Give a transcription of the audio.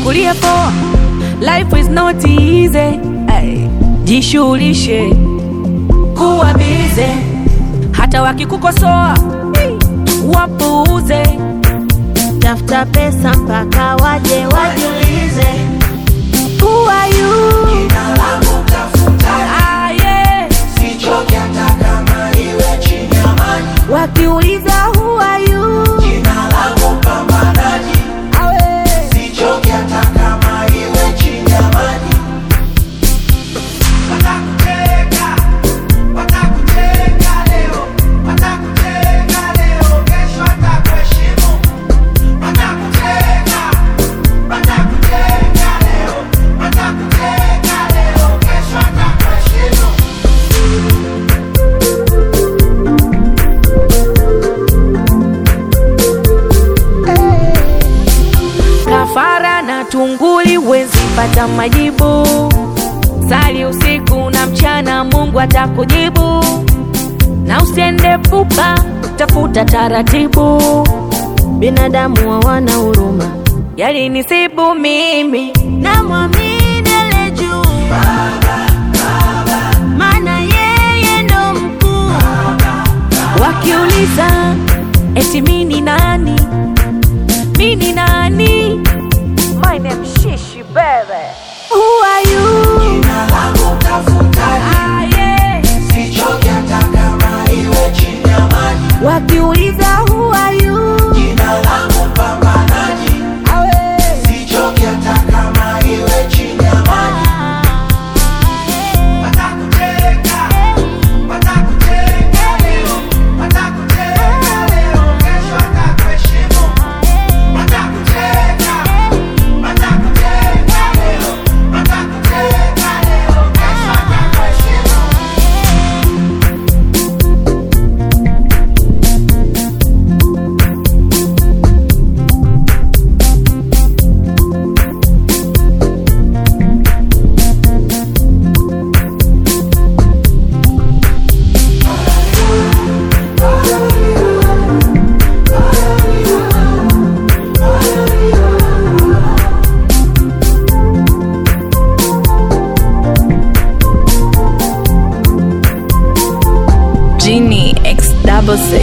Chukulia poa, life is not easy. Ay, jishughulishe kuwa bize, hata wakikukosoa wapuuze. tafuta pesa mpaka waje wajiulize Who are you? Ah, yeah. Wakiuliza who are you? Awe. Kafara na tunguli wezi pata majibu. Sali usiku na mchana, Mungu atakujibu. Na usiende pupa, tafuta taratibu. binadamu hawana huruma Yalinisibu mimi, namwamini ale juu maana yeye ndo mkuu wakiuliza eti mini nani, mini nani? My name Shishi baby. Who are you? Ah, yeah. Wakiuliza who are you? Awe. Genie X double six.